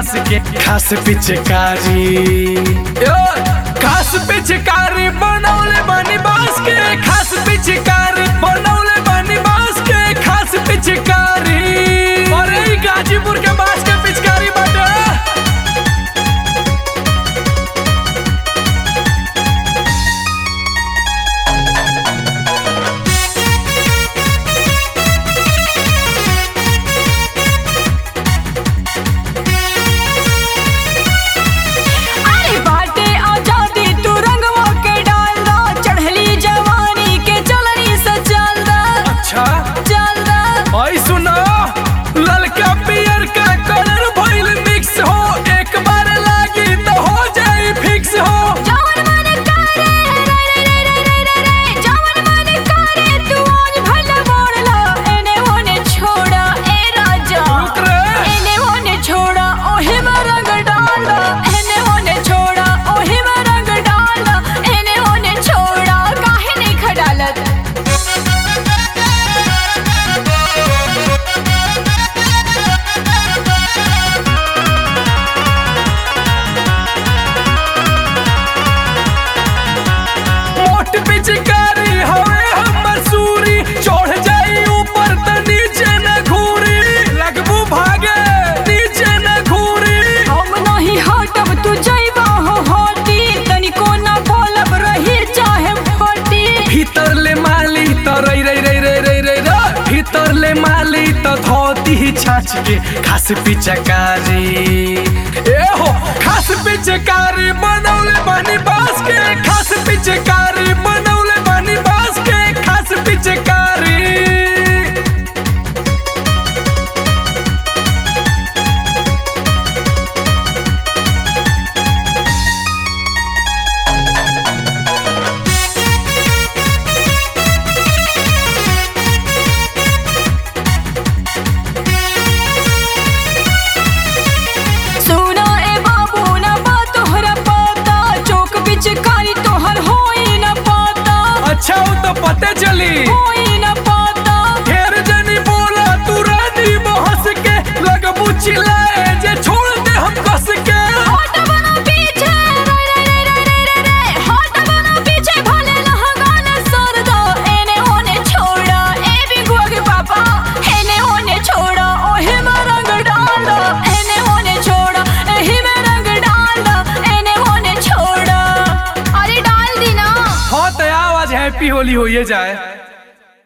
बांस के खास पिचकारी यो, खास पिचकारी बनौले बनी बांस के खास पिचकारी बनौले बनी बांस के खास पिचकारी अरे ई गाजीपुर के बांस के पिचकारी बाटे अरे बाटे आजादी तू रंगवा के डाल दो चढ़ली जवानी के चलनी से चल दो अच्छा चल दो ओए सुनो ललका पियर का कलर भइल मिक्स हो एक बार लागी तो हो जाई फिक्स हो जवन मन करे रे रे रे रे रे रे जवन मन करे तू आज भला मोड़ लो एने ओने छोड़ा ए राजा रुक रे एने ओने छोड़ा ओहे में रंग डाला एने ओने छोड़ा ओहे में रंग डाला एने ओने छोड़ा काहे नहीं खडालत मोट पिचकारी हवे हमर सूरी चढ़ जाई ऊपर त नीचे न घूरी लगबू भागे नीचे न घूरी हम नहीं हटब तू जइबा हो हटी तनिको ना बोलब रही चाहे फटी भीतर ले माली त रई रई रई रई रई रई रई भीतर ले माली त धोती छाछ के खास पिचकारी ए हो खास पिचकारी बनौले बनी बांस के खास पिचकारी बनौले बनी बांस के खास पिचकारी सुना ए बाबू ना बा तोहरा पता चौक बिच कारी तोहर होई ना पता अच्छा हो तो पते चली होई ना पता ढेर जनी बोला तू रानी बहस के लगबू चिल्लाए जे छोड़ दे हम कस के हट बना पीछे रे रे रे रे रे रे रे हट बना पीछे भले लहंगा ना सर दो एने ओने छोड़ा ए भी गोग पापा एने ओने छोड़ा ओहे में रंग डाला एने ओने छोड़ा एही में रंग डाला एने ओने छोड़ा अरे डाल दी ना हाँ तो आवाज हैप्पी होली होइए जाए